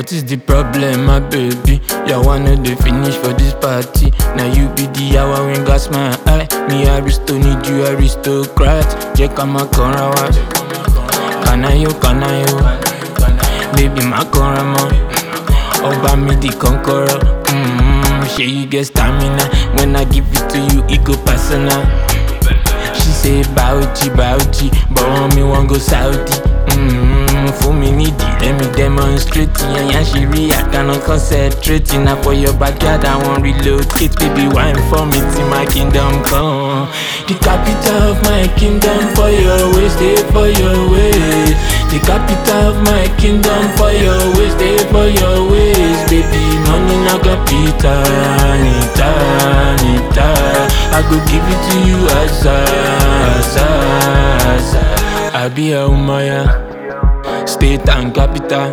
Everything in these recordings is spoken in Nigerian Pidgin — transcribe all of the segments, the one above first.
What is the problem, my baby? You wanna dey finish for this party. Now you be the hour when gas my eye. Me aristo need you aristocrat. Jẹ́ ká máa kanra wa. Kanayo, kanayo. Baby, má kanra mọ́. Ọba mi di kọ́kọ́rọ́. Mm-hmm. Shey you get stamina. When I give it to you, it go personal. She say Bauchi, Bauchi, but want me want go Saudi. Mm-hmm. Fún mi nídìí, let me demonstrate. Yẹn she rí I cannot concentrate. Na for your backyard, I wan relocate. Baby, wine for me till my kingdom come. The capital of my kingdom for your waist, stay for your waist. The capital of my kingdom for your waist, stay for your waist. Baby, money na capital, nita, nita. I go give it to you as a, as a, as a. I be a umaya, state and capital.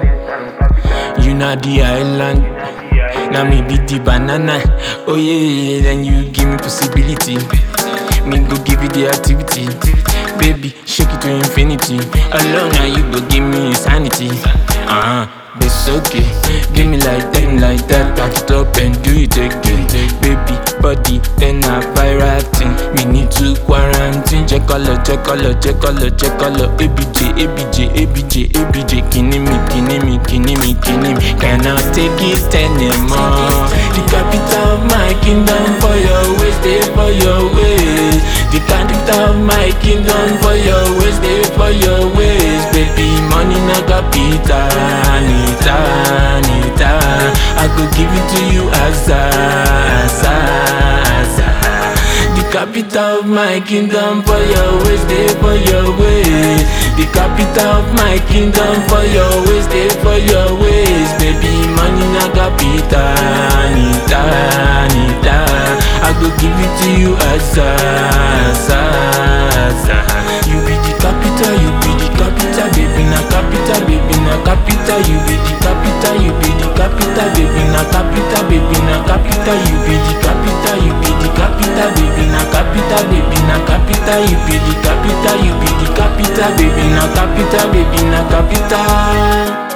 You na the island. Now me be the banana. Oh yeah, then you give me possibility. Me go give you the activity. Baby, shake it to infinity. Alone now you go give me insanity. Uh huh. It's okay. Give me like that, like that. Back it up and do it again. Baby, body, then a viral thing. We need to quarantine. Check color, check color, check color, check color. ABJ, ABJ, ABJ, ABJ. Kidding me, kidding me, kidding me, kidding me. Cannot take it anymore. The capital of my kingdom for your waist, stay for your waist. The capital of my kingdom for your waist, stay for your waist. Baby, money na capital, nita, nita. I go give it to you as a, as a, as a. The capital of my kingdom for your waist, stay for your waist. The capital of my kingdom for your waist, stay for your waist. Baby, money na capital, nita, nita. I go give it to you as a, as a, as a. You be the capital, you be the capital, baby na capital, baby na capital. You be the capital, you be the capital, baby na capital, baby na capital. You be the capital, you be the capital, baby na capital, baby na capital. You be the capital, you be the capital, baby na capital, baby na capital.